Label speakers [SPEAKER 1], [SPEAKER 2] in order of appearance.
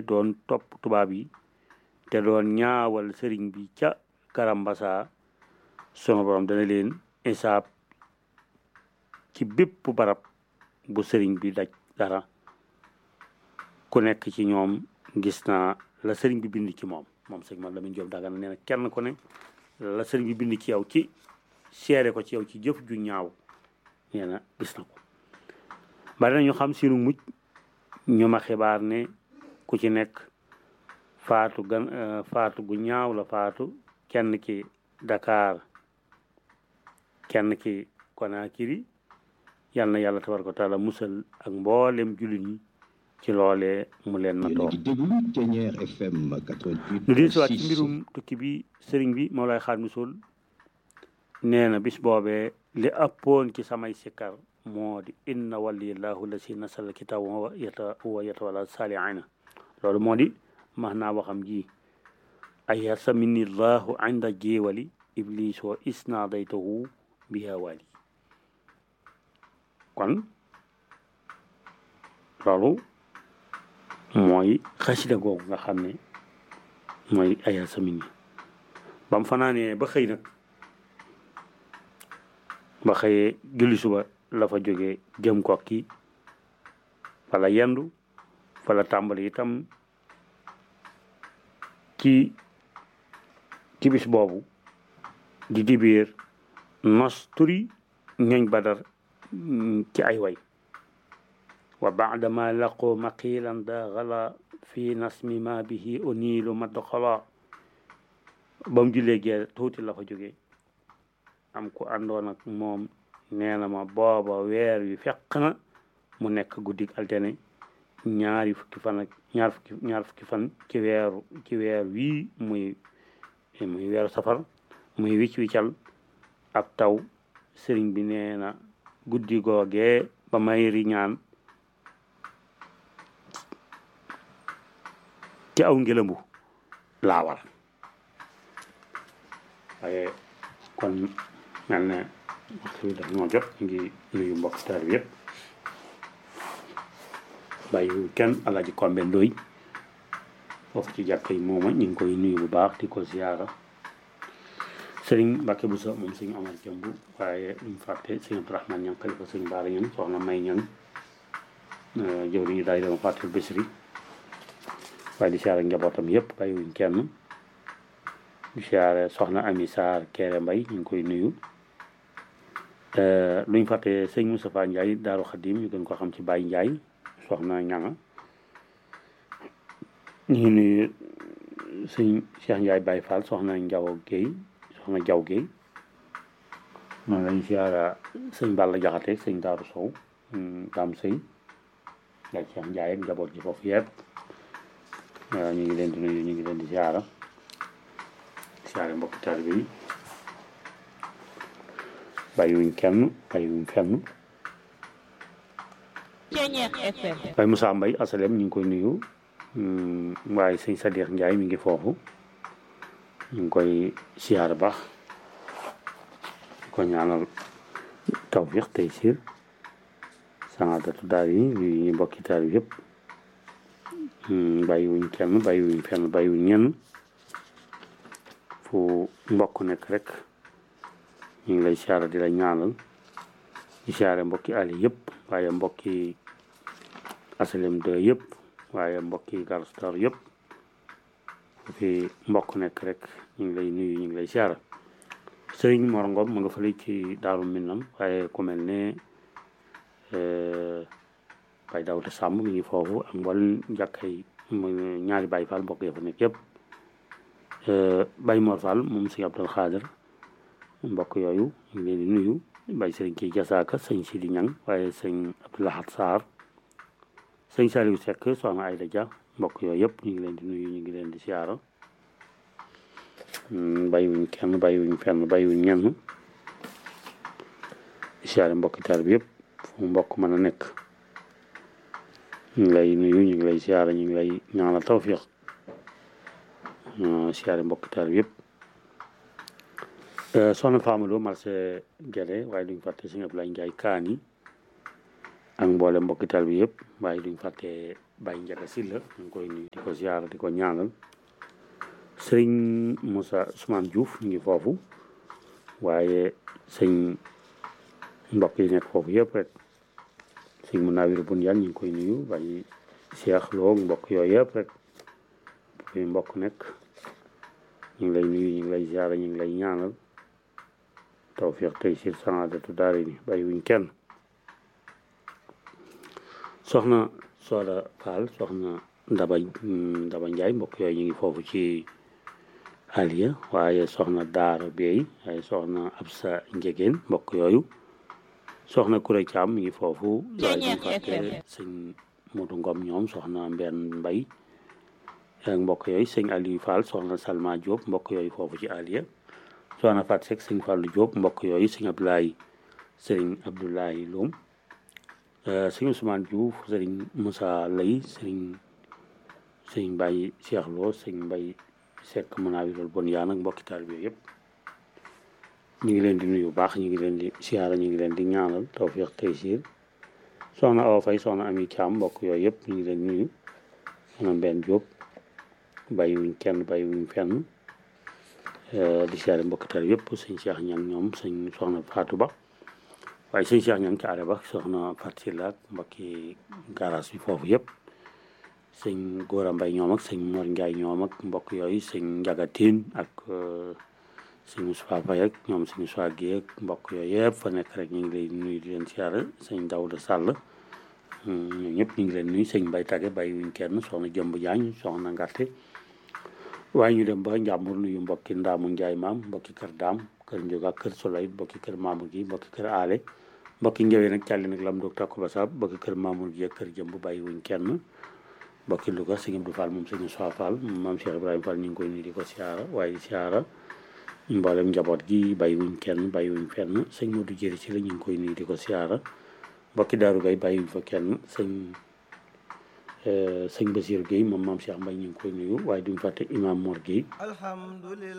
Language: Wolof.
[SPEAKER 1] doon topp tubaab yi te doon ñaawal sëriñ bi ca karambasa sunu borom dana leen isaab ci bépp barab bu sëriñ bi daj dara ku nekk ci ñoom gis naa la sëriñ bi bind ci moom moom sëñ man Lamine Diop Dagana nee na kenn ku ne la sëriñ bi bind ci yow ci seere ko ci yow ci jëf ju ñaaw nee na gis na ko bari na ñu xam sinu mujj ñu ma xibaar ne ku ci nekk faatu gan faatu gu ñaaw la faatu kenn ki Dakar kenn ki Conakry yal na yàlla tabaraka wa taala musal ak mboolem jullit ñi ci loolee mu leen na toog lu di siwaat ci mbirum tukki bi sëriñ bi moo lay xaar musul nee na bis boobee li ëppoon ci samay sikkar moo di inna waliyallahu la si nasal kitaab wa yata wa yatawalla saalihiina loolu moo di max naa waxam ji ay yasamini llahu inda jéewali iblis wa isnaadaytahu biha wali kon loolu mooy xasida googu nga xam ne mooy ay yasamini ba mu fanaanee ba xëy nag ba xëyee julli suba la fa jógee jëm kokki fala yendu fala tàmbali itam ci ci bis boobu di dibiir nos turi ñooñ badar ci ay way wa baadama laqoo maqilan da xala fi nasmi ma bihi uniilu madd xola ba mu jullee gee tuuti la fa jógee am ku àndoon ak moom nee na ma booba weer wi fekk na mu nekk guddik altene ñaari fukki fan ak ñaar fukki ñaar fukki fan ci weeru ci weer wii muy muy weeru safar muy wicc wiccal ab taw sëriñ bi nee na guddi googee ba may riñaan ci aw ngelambu laawal waaye kon mel ne waxtu bi daf ñoo jot ngi nuyu mbokk taal bi yëpp bàyyi kenn alaaji kombe ndoy foofu ci jàkka yi mooma ñu ngi koy nuyu bu baax di ko ziyaara sëriñ Mbàkke bu sa moom sëriñ Amar Jëmb waaye ñu fàtte sëriñ Abdourahmane ñan xalifa sëriñ Baara ñan soxna may ñan jëwri ñu daay dama fàtte Bisri waaye di siyaare njabootam yëpp bàyyiwuñ kenn di siyaare soxna Ami Sarr Kéré Mbay ñu ngi koy nuyu luñ fàtte sëñ Moustapha Ndiaye Daaru Xadim ñu gën ko xam ci Baye Ndiaye soxna ñanga ñu ngi nuyu sëñ Cheikh Ndiaye Baye Fall soxna Njaw Guèye soxna Jaw Guèye noonu lañ siyaara sëñ Balla Jaxate sëñ Daaru Sow Dam Sëy ak Cheikh Ndiaye ak njaboot ji foofu yëpp ñu ngi leen di nuyu ñu ngi leen di siyaara siyaare mbokki taalibe yi bàyyiwuñ kenn bàyyiwuñ fenn Baye Moussa Mbaye asalem ñu ngi koy nuyu waaye sëñ Sadikh Ndiaye mi ngi foofu ñu ngi koy siyaar baax ko ñaanal tawfiq tey siir sanadatu daal yi ñu mbokki taal yëpp bàyyiwuñ kenn bàyyiwuñ fenn bàyyiwuñ ñenn fu mbokk nekk rek ñu ngi lay siyaara di la ñaanal di siyaare mbokki ali yëpp waaye mbokki asalem de yëpp waaye mbokki garstar yëpp fu fi mbokk nekk rek ñu ngi lay nuyu ñu ngi lay siyaara sëriñ Mor Ngom ma nga fële ci daaru Minam waaye ku mel ne Baye Daouda Samb mi ngi foofu ak mboolem jàkkay ñaari Baye Fall mbokk ya fa nekk yëpp Baye Mor Fall moom sëñ Abdul Xaadir mbokk yooyu ñu ngi leen di nuyu Baye sëriñ kii Jasaaka sëñ Sidi Ñang waaye sëñ Abdoulahat Sarr sëñ Saliou Seck soxna Ayda Dia mbokk yooyu yëpp ñu ngi leen di nuyu ñu ngi leen di siyaara bàyyiwuñ kenn bàyyiwuñ fenn bàyyiwuñ ñenn di siyaare mbokki taal bi yëpp fu mbokk mën a nekk ñu ngi lay nuyu ñu ngi lay siyaara ñu ngi lay ñaanal tawfiq siyaare mbokki taal bi yëpp soxna Famaloo marché Guédé waaye duñ fàtte sëñ Abdoulaye Ndiaye Kaani ak mboole mbokki taal bi yëpp waaye duñ fàtte Baye Ndiaga Sylla ñu ngi koy nuyu di ko ziara di ko ñaanal sëriñ Moussa Ousmane Diouf ñu ngi foofu waaye sëñ mbokk yi nekk foofu yëpp rek sëñ mu naawiru bun yan ñu ngi koy nuyu Baye Cheikh Lo mbokk yooyu yëpp rek fi mbokk nekk ñu ngi lay nuyu ñu ngi lay ziara ñu ngi lay ñaanal tawfiq tey sir saadatu daari ni bàyyi wuñ kenn soxna Soda Fall soxna Ndaba Ndaba Njaay mbokk yooyu ñu ngi foofu ci Aliya waaye soxna Daara Bey waaye soxna Absa Njegéen mbokk yooyu soxna Kuré Caam mi ngi foofu waaye ñu fàtte sëñ Modu Ngom ñoom soxna Mbenn Mbay ak mbokk yooyu sëñ Aliou Fall soxna Salma Diop mbokk yooyu foofu ci Aliya soxna Fat Seck sëñ Fallou Diop mbokk yooyu sëñ Abdoulaye sëriñ Abdoulaye Loum sëñ Ousmane Diouf sëriñ Moussa Lay sëriñ sëñ Baye Cheikh Lo sëñ Baye Seck mën naa wiral bon yaa nag mbokki taalibe yëpp ñu ngi leen di nuyu bu baax ñu ngi leen di siyaara ñu ngi leen di ñaanal tawfiq taysiir soxna Awa Faye soxna Ami Thiam mbokk yooyu yëpp ñu ngi leen di nuyu soxna Mbenn Diop bàyyi wuñ kenn bàyyi wuñ fenn di siyaare mbokki taalibe yëpp sëñ Cheikh Ñang ñoom sëñ soxna Fatou Ba waaye sëñ Cheikh Ñang ci àll ba soxna Fatou Sylla ak mbokki garage bi foofu yëpp sëñ Gora Mbay ñoom ak sëñ Mor Ndiaye ñoom ak mbokk yooyu sëñ Njaga Tiin ak sëñ Moussa Faye ak ñoom sëñ Moussa Guèye ak mbokk yooyu yëpp fa nekk rek ñu ngi lay nuyu di leen siyaare sëñ Daouda Sall ñoom ñëpp ñu ngi leen nuyu sëñ Mbay Tage bàyyi wuñ kenn soxna Jëmb Jaañ soxna Ngarte waaye ñu dem ba Njàmbur nuyu mbokki Ndaamu Njaay maam mbokki kër Daam kër Njóga kër Solay mbokki kër Mamour gi mbokki kër Aale mbokki Njëwee nag càlli nag lam doog takku ba saab mbokki kër Mamour gi ak kër Jëmb bàyyi wuñ kenn mbokki Louga sëñ Abdou Fall moom sëñ Soa Fall maam Cheikh Ibrahima Fall ñu ngi koy nuyu di ko siyaara waaye siyaara mboolem njaboot gi bàyyi wuñ kenn bàyyi wuñ fenn sëñ Modou Jëri ci la ñu ngi koy nuyu di ko siyaara mbokki Daaru Gay bàyyi wuñ fa kenn sëñ sëñ Basiir Guèye moom maam Cheikh Mbaye ñu ngi koy nuyu waaye duñ fàtte imam Mor Guèye